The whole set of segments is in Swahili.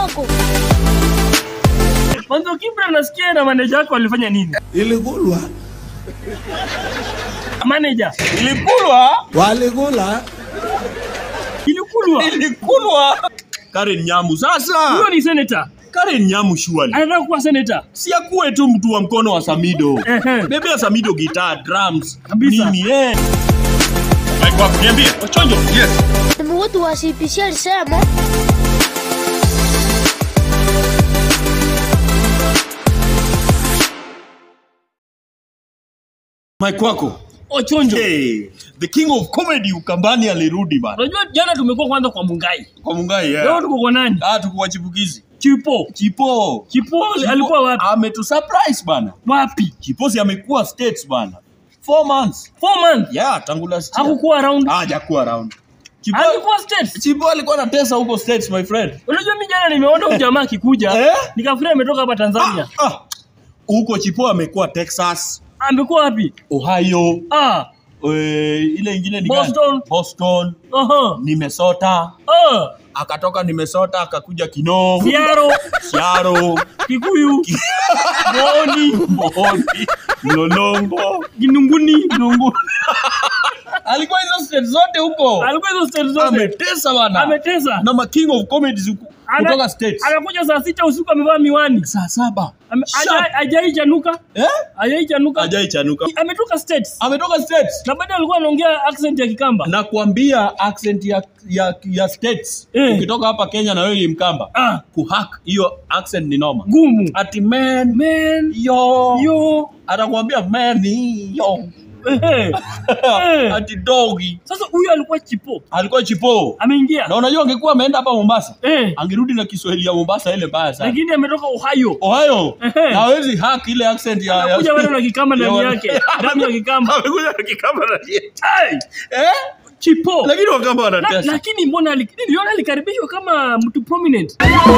kwako. Mwanzo Kibra nasikia na manager wako walifanya nini? Ilikulwa, Manager, Ilikulwa, walikula. ilikulwa. ilikulwa. Karen Nyamu sasa. Huyo ni senator. Karen Nyamu surely. Anataka kuwa senator. Si akuwe tu mtu wa mkono wa Samido. Ehe. Bebe ya Samido guitar, drums, Kabisa. nini eh. Mike wako niambie, wachonjo. Yes. Sema watu wa CPC alisema Mike wako. Ochonjo. Hey, the king of comedy Ukambani alirudi bana. Unajua jana tumekuwa kwanza kwa Mungai. Kwa Mungai Leo yeah. tuko kwa nani? Ah, tuko wachipukizi. Chipo. Chipo. Chipo alikuwa wapi? Ametu surprise bana. Wapi? Chipo si amekuwa states bana. Four months. Four months. Yeah, tangu last year. Hakukuwa around. Ah, hajakuwa around. Chipo, Alikuwa states. Chipo alikuwa anatesa huko states my friend. Unajua mimi jana nimeona huyu jamaa akikuja. Eh? Nikafikiria ametoka hapa Tanzania. Ah, ah. Huko Chipo amekuwa Texas, Amekuwa wapi? Ohio, Ah. eh, ile ingine ni gani? Boston. Boston, Aha. ni Minnesota. Ah. Akatoka ni Minnesota akakuja Kinoo, Siaro. Siaro, Kikuyu. Boni. Mboni, Mlolongo, Kinunguni. Nungu. Alikuwa hizo state zote huko. Alikuwa hizo state zote. Ametesa bana. Ametesa. Na ma king of comedies huku- Ana- kutoka states. Anakuja saa sita usiku amevaa miwani. Saa saba. Ame- Sharp. haja- Hajai chanuka. Eh? Hajai chanuka. Hajai chanuka. Ametoka states. Ametoka states. Na baada alikuwa anaongea accent ya Kikamba. na kuambia accent ya, ya, ya states Eh. ukitoka hapa Kenya na wewe ni Mkamba Ah. kuhack hiyo accent ni noma Gumu. ati man Man. yo Yo. atakwambia man yo Ehe. Eh. ati dogi Sasa huyu alikuwa chipo. alikuwa chipo Ameingia. na unajua angekuwa ameenda hapa Mombasa Eh. angerudi na Kiswahili ya Mombasa ile mbaya sana Lakini ametoka Ohio. Ohio Ehe. na hawezi hack ile accent ya ya- Kuja bado na Kikamba ndani ya- yake. Damu ya Kikamba. amekuja na Kikamba na Ai, eh Chipo. lakini wakamba La- wanatesa lakini mbona ali- niliona alikaribishwa kama mtu prominent.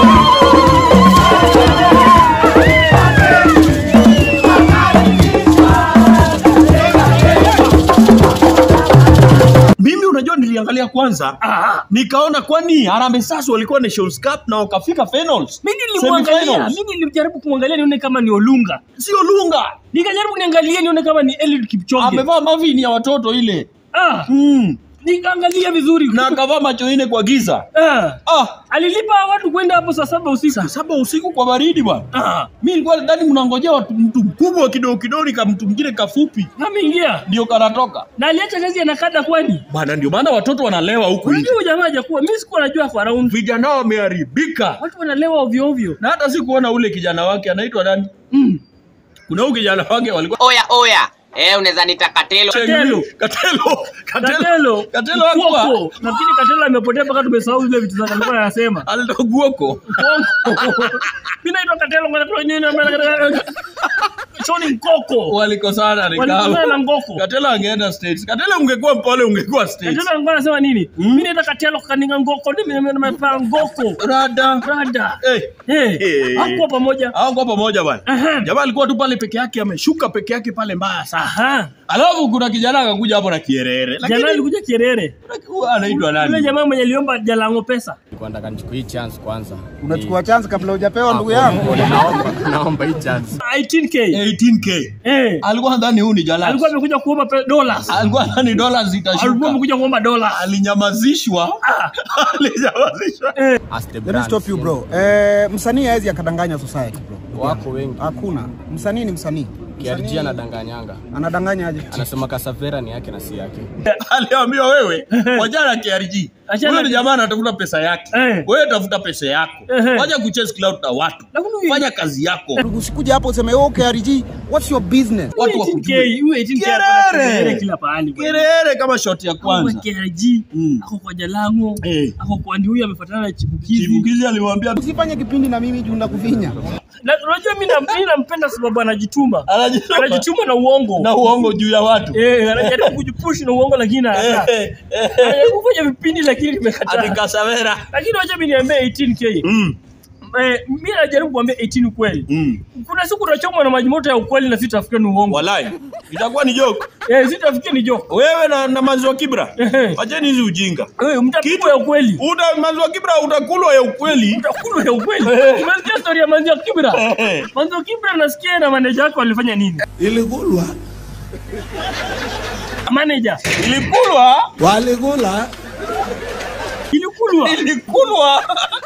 mimi unajua niliangalia kwanza Ah, nikaona kwani Harambee Stars walikuwa Nations Cup na wakafika finals. mimi nilimwangalia, Semifinals. mimi nilijaribu kumwangalia nione kama ni Olunga. Sio Lunga. Nikajaribu niangalie nione kama ni Eliud Kipchoge. Amevaa mavini ya watoto ile. Ah, Mm. nikaangalia vizuri. Na akavaa macho ine kwa giza. Ah, Ah, alilipa watu kwenda hapo saa saba usiku. saa saba usiku kwa baridi bwana. Ah, Mimi nilikuwa nadhani mnangojea watu mtu mkubwa kidogo kidogo kama mtu mwingine kafupi ameingia ndio kanatoka. na aliacha kazi ya nakada kwani. Bwana ndio maana watoto wanalewa huku nje. Unajua huyu jamaa hajakuwa, mimi sikuwa najua kwa round. Vijana wameharibika. Watu wanalewa ovyo ovyo. Na hata sikuona ule kijana wake anaitwa nani? Mm. Kuna huyu kijana wake walikuwa Oya oya, eh, unaweza nita Katelo. Katelo. Katelo. Katelo. Katelo hakuwa. Kuoko. Nafikiri Katelo amepotea mpaka tumesahau zile vitu zake alikuwa anasema. Aldo Guoko. Mimi naitwa Katelo ngoja tu nini Shoni Nkoko. Walikosana Walikosana na nikawa. Ngoko. Katelo angeenda states. Katelo ungekuwa mpole ungekuwa states. Katelo alikuwa anasema nini? Mimi naitwa Katelo kaninga Ngoko, mimi nimepaa Ngoko. Rada. Rada. Eh. Eh. Eh. Hakuwa pamoja. Hao kwa pamoja bwana. Aha. Jamaa alikuwa tu pale peke yake ameshuka peke yake pale mbaya sana. Aha. Alafu kuna kijana akakuja hapo na kierere. Jana Lakini alikuja Kirere. huyu anaitwa Yule nani? jamaa mwenye aliomba Jalango pesa. Nilikuwa nataka nichukue hii chance kwanza. Unachukua chance kabla hujapewa ndugu Ni- yangu. Naomba, naomba hii chance. 18k. 18k. Eh. Alikuwa nadhani huyu ni Jalas. Alikuwa amekuja kuomba pe- dollars. alikuwa nadhani dola Alikuwa zitashuka. amekuja kuomba dollars. Alinyamazishwa. Ah. Alinyamazishwa. As the Let me brand, stop you bro. Eh, msanii hawezi akadanganya society bro. Wako wengi. Hakuna. Msanii ni msanii. KRG anadanganyanga. Anadanganya aje? Anasema Kasavera ni yake na si yake. Aliambiwa wewe wajana KRG. Achana- Huyo ni jamaa anatafuta pesa yake. Eh. Wewe tafuta pesa yako. Ehe. Wacha kuchase cloud na watu. Lakini huyu- Fanya kazi yako. Usikuja hapo useme oh KRG, what's your business? Watu 18K, wakujue. huyu 18K Kerere. ako na kerere kila pahali. bwana. Kirere kama shot ya Ako kwa kwanza. KRG, Mm. ako kwa Jalango, Eh. ako kwa ndi huyu amefuatana na chipukizi. Chibukizi alimwambia Usifanye kipindi na mimi juu nakufinya. Na unajua mimi na- mimi nampenda sababu anajituma. anajituma Anajituma na uongo. na uongo juu ya watu. Eh, anajaribu kujipush na uongo lakini Eh, anakataa. eh, eh. Anajaribu kufanya vipindi lakini Ati nimekataa. Kasavera. Lakini wacha mimi niambie 18K. Mm. eh, mimi najaribu kuambia 18 ukweli. Mm. Kuna siku utachomwa na maji moto ya ukweli na sitafikia ni uongo. Walai. Itakuwa ni joke. Eh, sitafikia ni joke. Wewe na, na maziwa kibra. Ehe. Acheni hizi ujinga. Eh, mtapigwa ya ukweli. Uta maziwa kibra utakulwa ya ukweli. Mtakula ya ukweli. Umesikia story ya Manzi wa Kibra? Eh. Manzi wa Kibra nasikia na manager wake walifanya nini? Iligulwa, Manager, Ilikulwa. waligula, ilikulwa. Ilikulwa.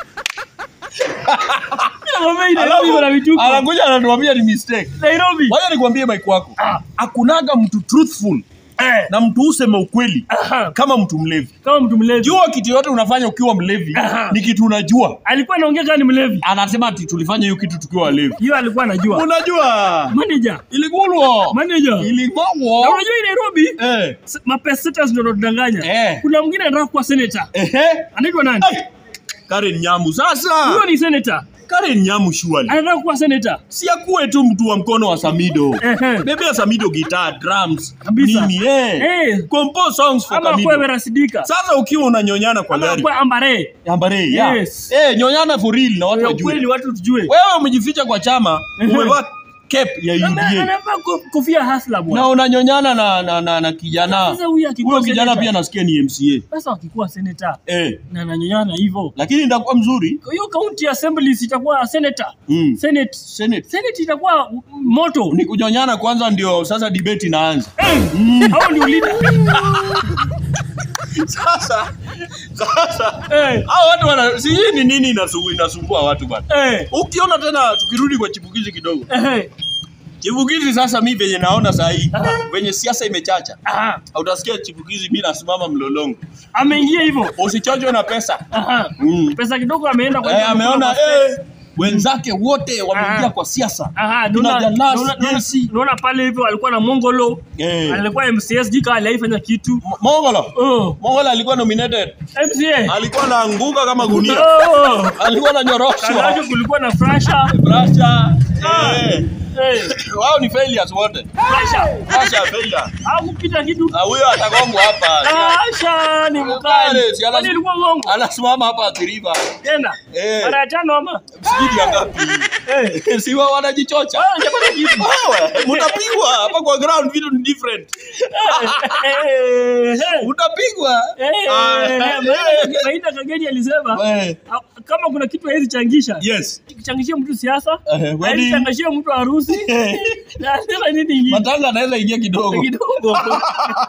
Mama ina Nairobi na vituko. Anakuja anatuambia ni mistake. Nairobi. Wacha nikwambie mike wako. Ah. Hakunaga mtu truthful Eh, na mtu usema ukweli aha, kama mtu mlevi. kama mtu mlevi. Jua kitu yote unafanya ukiwa mlevi Aha. ni kitu unajua. Alikuwa anaongea kama ni mlevi. Anasema ati tulifanya hiyo kitu tukiwa walevi. Hiyo alikuwa anajua. Unajua? Manager, Ilikulwa. manager. Na Iligongwa. unajua hii Nairobi Eh. s- mapesetas ndio wanatudanganya. Eh. Kuna mwingine anataka kuwa senator. Ehe. Anaitwa nani? Ai. Karen Nyamu sasa. Huyo ni senator. Karen Nyamu surely. Anataka kuwa senator. Si akuwe tu mtu wa mkono wa Samido. Ehe. Bebe ya Samido guitar, drums, Kabisa. nini eh. Eh. Compose songs for Ama Samido. kwa Verasidika. Sasa ukiwa unanyonyana kwa Ama gari. kwa Ambare. Ambare, ya. Yes. Eh, nyonyana for real na watu Ya wajue. ukweli watu tujue. Wewe umejificha kwa chama, Ehe. umevaa cap ya Ana- UDA. Anavaa ko- kofia hasla Na bwana. unanyonyana na na, na, na kijana. Sasa huyu akikuwa Huyo kijana senator. pia nasikia ni MCA. Sasa wakikuwa senator Eh. na ananyonyana hivyo. Lakini ndakuwa mzuri. Kwa hiyo county assemblies itakuwa senator. Mm. Senate. Senate. Senate itakuwa moto. Ni kunyonyana kwanza ndio sasa debate inaanza. Eh, Hao ndio leader. Sasa sasa Eh, hao watu wana si hii ni nini inasumbua inasumbua watu bana. eh, Ukiona tena tukirudi kwa chipukizi kidogo. eh. Chipukizi sasa mi venye naona saa hii venye siasa imechacha. Aha. Utasikia chipukizi mi nasimama mlolongo. Ameingia hivyo. Usichochwe na pesa. Aha. Mm. Pesa kidogo ameenda kwa Eh, ameona kwa- eh, wenzake wote wameingia Aha. kwa siasa. Aha, Tuna naona- Jalas, naona- naona- JC. naona pale hivyo alikuwa na Mongolo. Eh. Alikuwa MCS jika aliifanya kitu. M- Mongolo. Oh, Mongolo alikuwa nominated. MCA. Alikuwa anaanguka kama gunia. Oh. Alikuwa Kando ananyoroshwa. yake kulikuwa na Frasha. Brasha. Eh. Eh, Wao ni failures wote. Frasha. Brasha failure. Hakupita kitu. Ah, huyo atagongwa hapa. Frasha ni mkali. Mkali, si ana- Kwani ilikuwa ngongo? Anasimama hapa athiriva. Tena. Eh. Mara ya tano ama? Sijui ya ngapi. Eh. Si wao wanajichocha. Ah, hajapata kitu. Wewe, mtapigwa hapa kwa ground vitu ni different. Eh, eh. Utapigwa. Eh, Ah, eh, eh, maana Maina Kageni alisema eh. ah, kama kuna kitu hawezi changisha Yes. changishia mtu siasa Eh, wedding. hawezi changishia mtu harusi na anasema nini ingine Matanga anaweza ingia kidogo. kidogo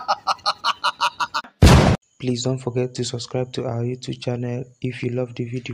Please don't forget to subscribe to our YouTube channel if you love the video.